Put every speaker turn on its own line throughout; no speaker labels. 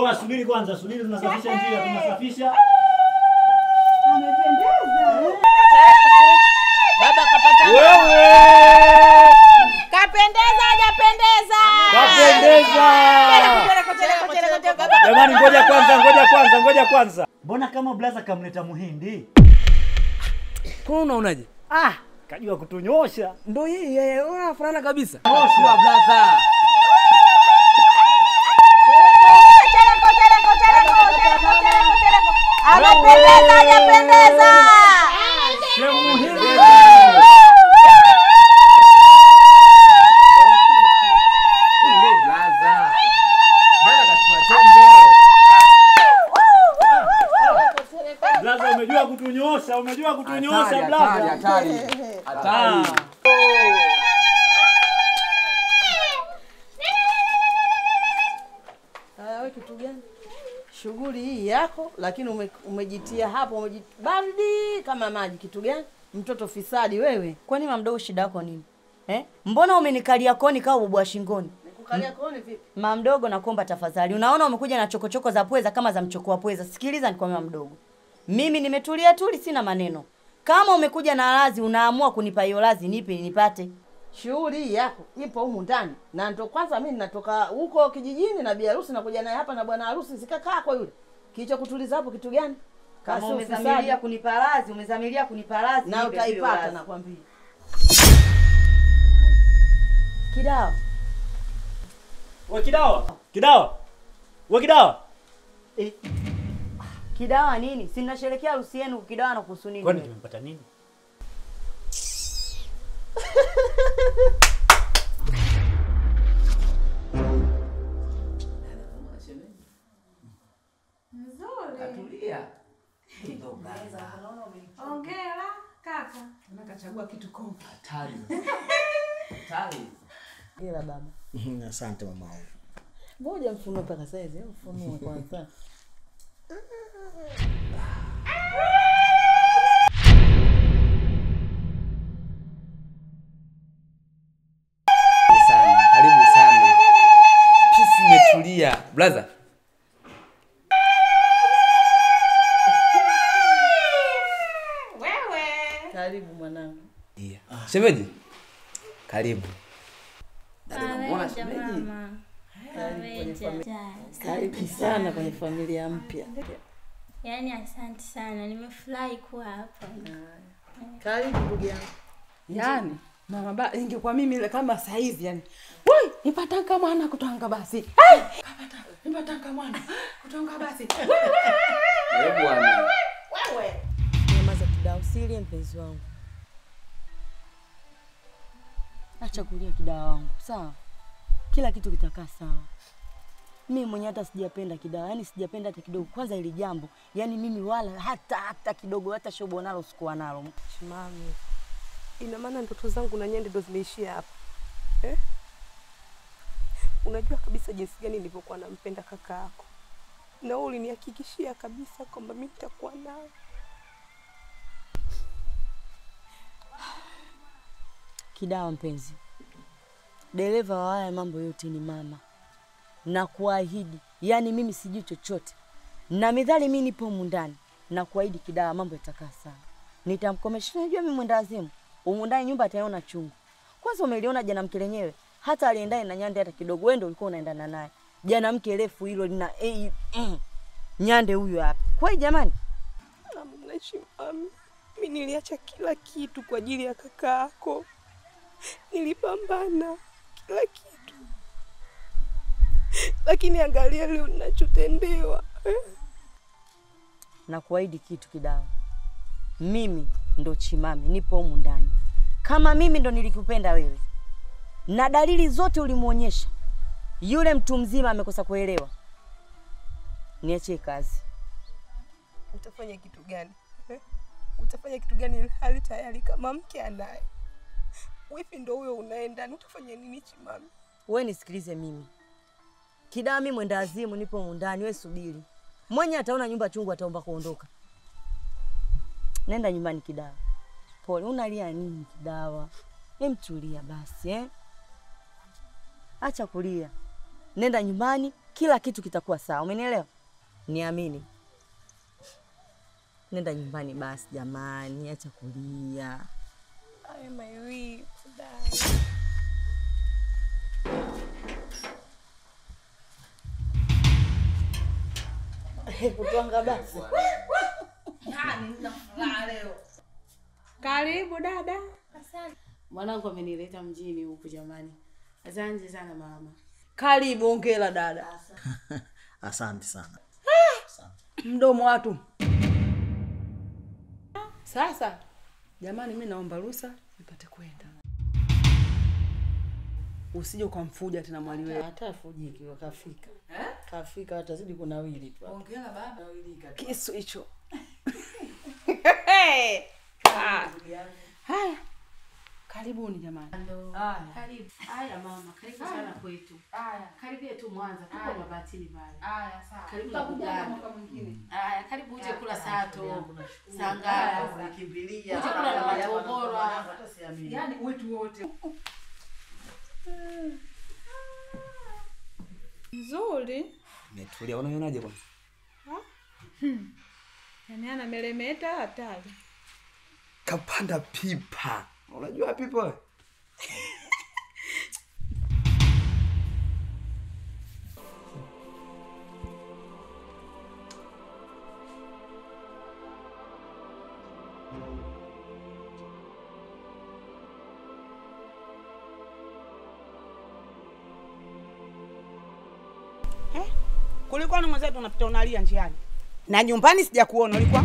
Oa, subiri kwanza, subiri, tunasafisha njia, tunasafisha.
Baba kapata
Wewe
kapendeza, hajapendeza.
kapendeza.
Chereko, chereko, chereko, chereko.
Jamani, ngoja kwanza, ngoja kwanza, ngoja kwanza. Mbona kama blaza kamleta muhindi?
Kwa unaonaje?
Ah, kajua kutunyosha.
Ndo yeye, unafanana kabisa.
Nyosha.
blaza.
Chereko, chereko, chereko, chereko, chereko, chereko. Amependeza, hajapendeza.
Sheikh Muhindi.
Ndo blaza. Blaza kachukua chombo.
Blaza umejua kutunyosha, umejua kutunyosha
Hatari,
blaza.
hatari, hatari.
Haya, wewe kitu gani? Shughuli hii yako, lakini ume, umejitia hapo umeji baridi kama maji. Kitu gani? Mtoto fisadi wewe.
Kwani mamdogo shida yako nini? Eh? Mbona umenikalia koni kama bubwa shingoni?
Nikukalia kooni vipi?
Mamdogo nakuomba tafadhali. Unaona umekuja na chokochoko za pweza kama za mchoko wa pweza. Sikiliza nikwambia mamdogo. Mimi nimetulia tuli sina maneno. Kama umekuja na lazi unaamua kunipa hiyo lazi nipe nipate.
Shughuli hii yako ipo humu ndani, na ndo kwanza mimi natoka huko kijijini na bi harusi nakuja naye hapa na bwana harusi, sikakaa kwa yule. Kilicho kutuliza hapo kitu gani?
Kama
Kasi
umezamilia
ufisadi.
kunipa lazi, umezamilia kunipa lazi
na
nipe hiyo
utaipata
lazi.
nakwambia.
Kidawa.
We kidawa. Kidawa. We kidawa. Eh,
Kidawa nini? Si mnasherehekea harusi yenu kidawa na kuhusu nini?
kwani
wewe?
tumempata nini?
Katulia.
Hongera kaka.
Nakachagua kitu kompa.
Hatari. Hatari.
Ila baba.
Asante mama wangu.
Ngoja mfunue mpaka saizi, hebu mfunue kwanza.
sana. Karibu sana. Pisi imetulia. Blaza.
Wewe.
Karibu mwanangu.
Iya. Shemeji. Karibu.
Aweja
shemeji?
mama.
Karibu kwenye
Aweja.
familia. Karibu sana kwenye familia mpya.
Yaani asante sana, nimefurahi kuwa hapa.
Karibu ndugu yangu.
Yaani mama ba ingekuwa mimi ile kama saizi yani. Woi, nipatanga mwana kutanga basi. Hey! Kapata, nipatanga mwana kutanga basi.
Eh bwana.
Nyamaza kidawa, usilie mpenzi wangu. Acha kulia kidawa wangu, sawa? Kila kitu kitakaa sawa. Mimi mwenyewe hata sijapenda kidawa, yani sijapenda hata kidogo. Kwanza ili jambo, yani mimi wala hata hata kidogo, hata shobo nalo sikuwa nalo.
Mami. Ina maana ndoto zangu na nyende ndo zimeishia hapa. Eh? Unajua kabisa jinsi gani nilivyokuwa nampenda kaka yako. Na wewe ulinihakikishia kabisa kwamba mimi nitakuwa nawe.
Kidawa mpenzi, dereva wa haya mambo yote ni mama, na kuahidi, yani mimi sijui chochote, na midhali mimi nipo humu ndani, na kuahidi Kidawa, mambo yatakaa sawa, nitamkomesha. Unajua mimi mwenda wazimu, humu ndani nyumba ataiona chungu. Kwanza umeliona jana mke lenyewe, hata aliendaye na Nyande hata kidogo, wewe ndio ulikuwa unaendana naye jana. Mke refu hilo lina eh, mm, Nyande huyo hapa kweli jamani.
Naishi mami. Mimi niliacha kila kitu kwa ajili ya kaka yako. Nilipambana kila kitu. Lakini angalia leo ninachotendewa. Eh?
na kuahidi kitu Kidawa, mimi ndo Chimami, nipo humu ndani. Kama mimi ndo nilikupenda wewe na dalili zote ulimuonyesha, yule mtu mzima amekosa kuelewa, niachie kazi.
Utafanya kitu gani? Eh? Utafanya kitu gani ili hali tayari kama mke anaye? Wifi ndo huyo unaenda, utafanya nini Chimami?
We nisikilize mimi Kidawa, mimi mwenda azimu, nipo humu ndani, we subiri. Mwenye ataona nyumba chungu ataomba kuondoka. Nenda nyumbani Kidawa. Pole, unalia nini Kidawa? Hem, tulia basi eh? Acha kulia, nenda nyumbani kila kitu kitakuwa sawa, umenielewa? Niamini. Nenda nyumbani basi jamani, acha kulia.
I my weak dad.
Kutwanga basi.
Karibu dada.
Asante.
Mwanangu amenileta mjini huku jamani. Asante sana mama. Karibu, ongela dada.
Asante sana.
Mdomo watu. Sasa jamani, mi naomba ruhusa nipate kwenda. Usije ukamfuja tena mwali wewe.
Hata afujiki wakafika. Kafika watazidi kunawili tu.
Ongela baba, kisu hicho. Ah. Haya, karibuni jamani. Haya.
Karibu.
Haya mama, karibu sana kwetu.
Haya.
Karibia tu Mwanza, tuko Mabatini pale.
Haya, sawa.
Karibu na
Tutakuja
Buganda.
mwaka mwingine.
Haya, karibu uje kula sato.
Haya,
Sangara.
ulikimbilia.
Uje kula na matogoro.
Hata siamini.
Yaani wetu wote.
Nzuri.
Umetulia, unaionaje kwanza?
Yaani ana melemeta hatari.
Kapanda pipa. Unajua pipa wewe?
Kulikuwa na mwenzetu unapita unalia njiani, na nyumbani sijakuona. Ulikuwa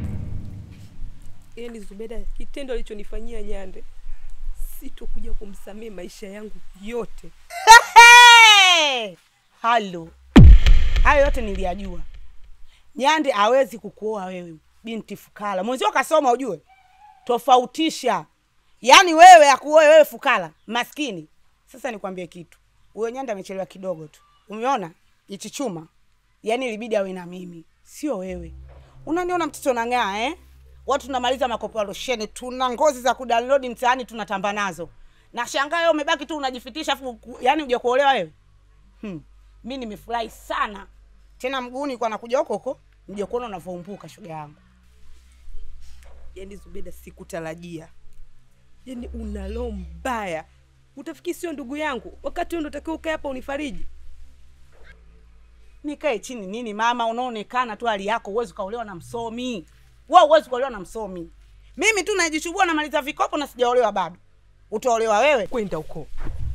Yaani Zubeda, kitendo alichonifanyia Nyande sitokuja kumsamehe maisha yangu yote.
Hey! halo, hayo yote niliyajua. Nyande hawezi kukuoa wewe, binti fukara. Mwenzio kasoma, ujue tofautisha. Yaani wewe akuoe wewe fukara maskini. Sasa nikwambie kitu, huyo Nyande amechelewa kidogo tu. Umeona hichi chuma, yaani ilibidi awe na mimi, sio wewe. Unaniona mtoto nang'aa eh? Watu tunamaliza makopo ya losheni, tuna ngozi za kudownload mtaani tunatamba nazo. Na shangaa wewe umebaki tu unajifitisha afu ku- yaani uje kuolewa wewe. Hmm. Mimi nimefurahi sana. Tena mguuni kwa nakuja huko huko, mje kuona unavyoumbuka shoga yangu.
Yaani Zubeda, sikutarajia. Yaani una roho mbaya. Utafikiri sio ndugu yangu, wakati wewe ndo utakiwa ukae hapa unifariji.
Nikae chini nini mama, unaonekana tu hali yako, huwezi ukaolewa na msomi. Wewe huwezi kuolewa na msomi. Mimi tu najichubua namaliza vikopo na sijaolewa bado. Utaolewa wewe?
Kwenda huko.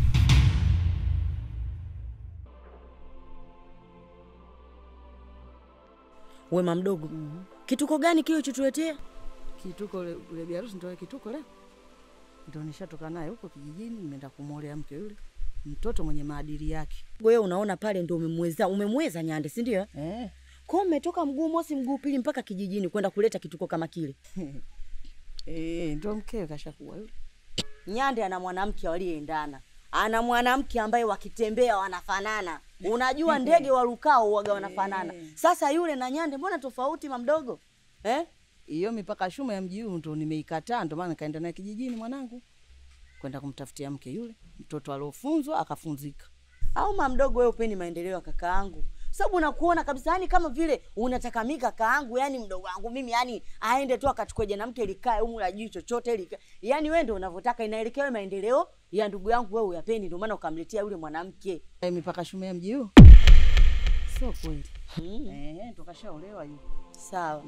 Wema mdogo, kituko gani kile ulichotuletea?
Kituko ule ule biharusi ndio kituko le. Ndio nishatoka naye huko kijijini nimeenda kumwolea mke yule. Mtoto mwenye maadili yake.
Wewe unaona pale ndo umemweza umemweza Nyande, si ndio?
Eh.
Kwa hiyo umetoka mguu mosi mguu pili mpaka kijijini kwenda kuleta kituko kama kile.
Eh, ndio mkewe kashakuwa yule.
Nyande ana mwanamke walioendana, ana mwanamke ambaye wakitembea wanafanana. Unajua ndege warukao waga wanafanana. Sasa yule na Nyande mbona tofauti mamdogo eh?
Hiyo mipaka shuma ya mji huu ndo nimeikataa, ndo maana nikaenda naye kijijini mwanangu kwenda kumtafutia mke yule mtoto aliofunzwa akafunzika.
Au mamdogo, wewe upeni maendeleo ya kakaangu, sababu nakuona kabisa, yani kama vile unataka mimi kakaangu, yani mdogo wangu mimi, yani aende tu akachukue mwanamke likae humu la juu chochote lika, yani wewe ndio unavyotaka, inaelekea wewe maendeleo ya ndugu yangu, wewe uyapeni, ndio maana ukamletea yule mwanamke.
Eh, mipaka shuma ya mji huu sio kweli.
Mm.
Eh, ndo kashaolewa yule.
Sawa.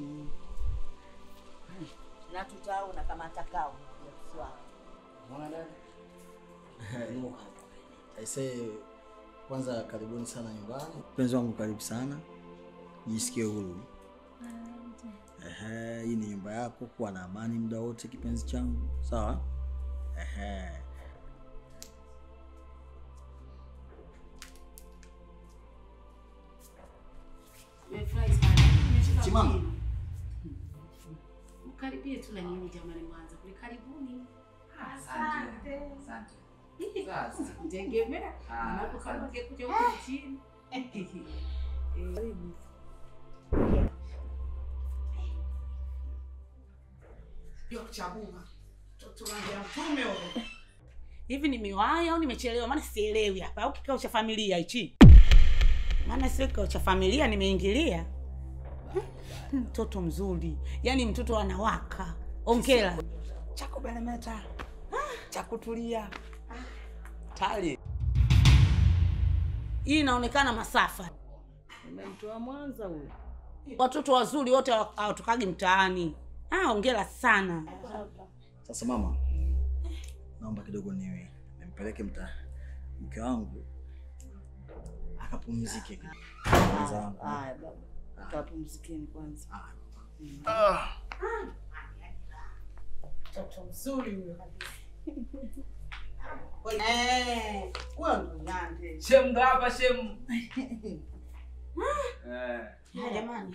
Na tutaona kama atakao.
Aisee, kwanza karibuni sana nyumbani. Mpenzi wangu karibu sana, jisikie huru. Ehe, hii ni nyumba yako, kuwa na amani muda wote kipenzi changu, sawa? Ehe.
Nimefurahi sana.
Simama.
Mkaribie tu na nyinyi jamani Mwanza. Kule karibuni.
Asante. Asante.
Tegemea. Hapo kama ungekuja huko chini. Karibu. Ndio kuchagua. Mtoto wangu ya mtume huyo.
Hivi nimewahi au nimechelewa? Maana sielewi hapa. Au kikao cha familia hichi? maana sio kikao cha familia nimeingilia. Hmm, Mtoto mzuri, yaani mtoto anawaka. Ongera.
cha kubelemeta cha kutulia tali
Hii inaonekana masafa.
Nimemtoa Mwanza huyo.
Watoto wazuri wote hawa- hawatokagi mtaani. Ah, ongera sana.
Sasa mama, naomba kidogo niwe nimpeleke mta mke wangu akapumzike kidogo. Mwenza wangu.
Haya baba. Kapumzikeni kwanza.
Mtoto mzuri huyo kabisa. Eh, huyo ndo Nyande.
shem ndo hapa shem Eh.
Ah, jamani.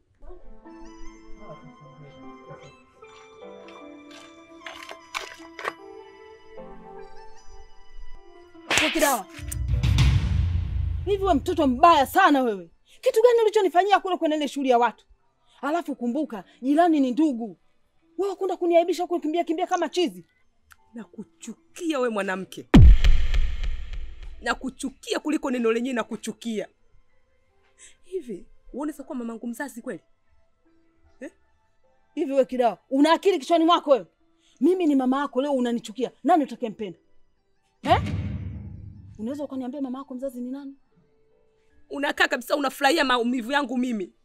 Wewe Kidawa, hivi we mtoto mbaya sana wewe. Kitu gani ulichonifanyia kule kwenye ile shughuli ya watu? Alafu kumbuka, jirani ni ndugu. Wewe kwenda kuniaibisha huko kimbia kimbia kama chizi.
na kuchukia we mwanamke na kuchukia kuliko neno lenyewe na kuchukia hivi uoneza kuwa mamangu mzazi kweli
Hivi we Kidawa, una akili kichwani mwako wewe? Mimi ni mama yako, leo unanichukia. Nani utakayempenda? Eh? Unaweza ukaniambia mama yako mzazi ni nani?
unakaa kabisa unafurahia maumivu yangu mimi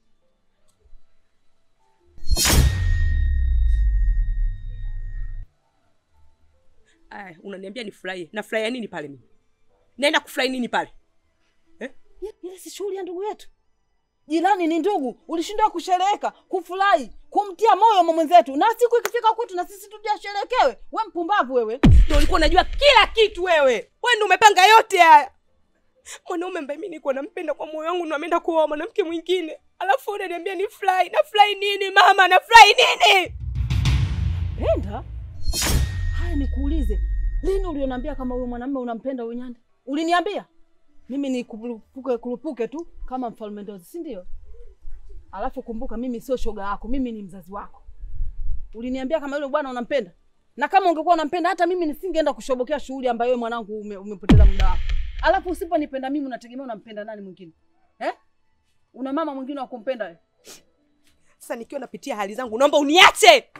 aya unaniambia nifurahie nafurahia nini pale mimi naenda kufurahi nini pale
Ye- Ile si shughuli ya ndugu yetu. Jirani ni ndugu, ulishindwa kushereheka, kufurahi, kumtia moyo mama mwenzetu, na siku ikifika kwetu na sisi tujasherekewe. We mpumbavu wewe!
ndo ulikuwa unajua kila kitu wewe we ndo umepanga yote haya mwanaume ambaye mi nikuwa nampenda kwa moyo wangu ndo ameenda kuoa mwanamke mwingine alafu unaniambia ni furahi nafurahi nini mama nafurahi nini
Enda haya, nikuulize, lini ulionambia kama huyo mwanamume unampenda huyo Nyanda? Uliniambia mimi ni kurupuke kurupuke tu kama mfalme Ndozi, si ndio? Alafu kumbuka, mimi sio shoga yako, mimi ni mzazi wako. Uliniambia kama yule bwana unampenda, na kama ungekuwa unampenda, hata mimi nisingeenda kushobokea shughuli ambayo wewe mwanangu ume, umepoteza muda wako. Alafu usiponipenda mimi, unategemea unampenda nani mwingine eh? Una mama mwingine wa kumpenda wewe?
sasa nikiwa napitia hali zangu naomba uniache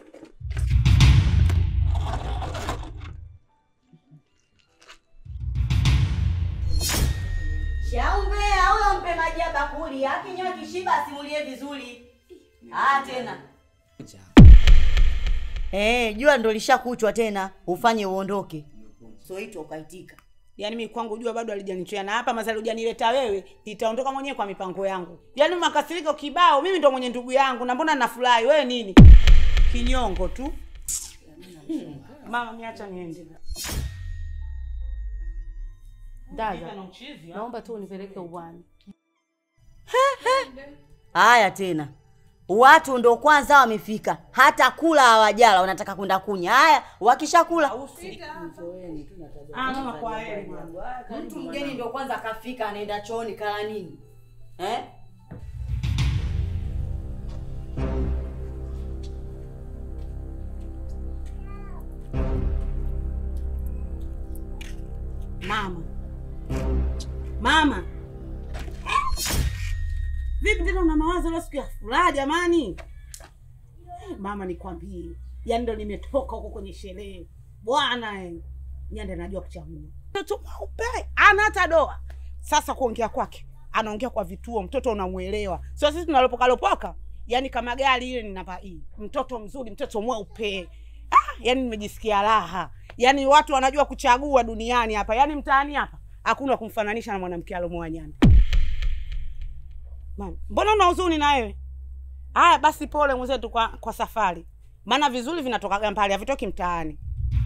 Shaumbea huyo mpe maji ya bakuli, akinywa kishiba asimulie vizuri. Ah, tena eh, jua ndo lishakuchwa tena, ufanye uondoke. Soitwa ukaitika.
Yaani mimi kwangu jua bado halijanichia na hapa mazali hujanileta wewe, nitaondoka mwenyewe kwa mipango yangu. Yaani makasiriko kibao, mimi ndo mwenye ndugu yangu na mbona nafurahi wewe nini? Kinyongo tu. Hmm. Mama miacha niende.
Dada,
na uchizi,
naomba tu unipeleke uwani. Haya tena, watu ndo kwanza wamefika, hata kula hawajala, wanataka kwenda kunya. Haya, wakishakula
Ah, mama kwa heri.
mtu mgeni ndo kwanza akafika, anaenda chooni, kala nini eh?
Mama. Mama. Vipi tena una mawazo leo siku ya furaha jamani? Eh, Mama nikwambie, yaani ndo nimetoka huko kwenye sherehe. Bwana eh. Nyanda anajua kuchagua. Mtoto mweupe, ana hata doa. Sasa kuongea kwake, anaongea kwa vituo, mtoto unamuelewa. Sio sisi tunalopoka lopoka. Yaani kama gari ile ni namba hii. Mtoto mzuri, mtoto mweupe. Ah, yaani nimejisikia raha. Yaani watu wanajua kuchagua duniani hapa. Yaani mtaani hapa hakuna kumfananisha na mwanamke alomoa Nyanda. Mama, mbona una huzuni na wewe? Haya basi pole mwenzetu kwa, kwa safari. Maana vizuri vinatoka mbali, havitoki mtaani.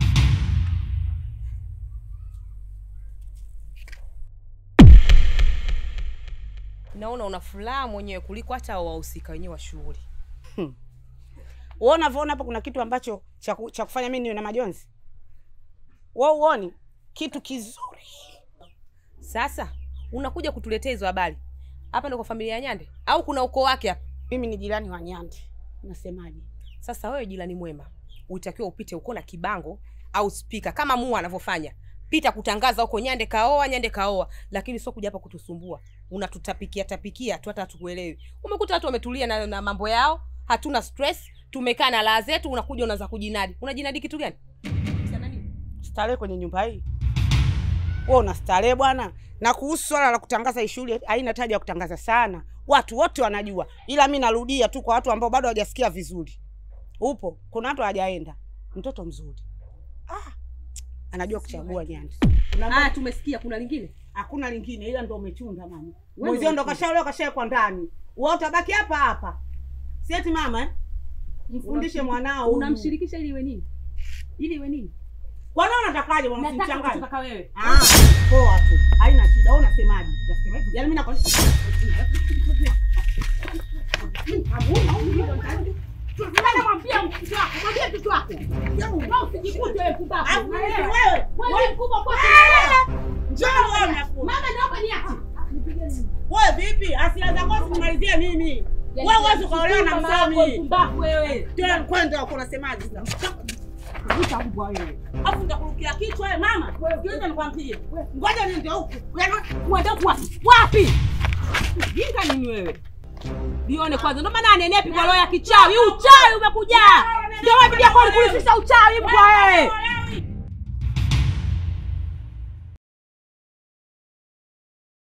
naona una furaha mwenyewe kuliko hata wahusika wenyewe wa shughuli
Wewe unavyoona hapa kuna kitu ambacho cha ku- cha kufanya mimi niwe na majonzi. Wewe uoni kitu kizuri.
sasa unakuja kutuletea hizo habari hapa ndo kwa familia ya nyande au kuna ukoo wake hapa
Mimi ni jirani wa Nyande. Unasemaje?
sasa wewe jirani mwema utakiwa upite uko na kibango au spika kama mua anavyofanya pita kutangaza huko nyande kaoa nyande kaoa lakini sio kuja hapa kutusumbua unatutapikia tapikia tu hata hatukuelewi umekuta watu wametulia na, na mambo yao hatuna stress tumekaa na laa zetu unakuja unaanza kujinadi unajinadi kitu gani
starehe kwenye nyumba hii wewe una starehe bwana na kuhusu swala la kutangaza hii shule haina taja ya kutangaza sana watu wote wanajua ila mi narudia tu kwa watu ambao bado hawajasikia vizuri upo kuna watu hawajaenda mtoto mzuri ah, anajua kuchagua nyandi
ah, tumesikia kuna lingine
hakuna lingine ila ndo umechunga mama
Wewe
mwezio ndo
umechunga.
kashaolewa kashawekwa ndani wewe utabaki hapa hapa sieti mama eh? mfundishe
Unamshiriki-
mwanao huyu.
unamshirikisha ili iwe nini ili iwe nini
kwani unatakaje mama
nataka
usimchanganye?
kutaka wewe
Ah, poa tu haina shida wewe unasemaje unasemaje yaani mimi nakwambia
namwambia mtoto wako mwambie mtoto wako Wewe usijikute wewe pumbavu.
Alafu wewe,
Unaelewa?
wewe,
Wewe
wewe.
mkubwa kwa
Njoo wewe unakuwa.
mama naomba niache
wewe vipi asila zako simalizie mimi wewe huwezi ukaolewa na msomi
pumbavu wewe
tena kwenda huko unasemaje sasa Vuta mbwa wewe. Alafu nitakurukia kichwa wewe mama. Sikiliza nikwambie. Ngoja niende huku. Yaani
uende huku wapi wapi jinga nini wewe lione kwanza ndo maana anenepi kwa roho ya kichawi uchawi umekuja ndio wapi yako alikulisisha uchawi mbwa wewe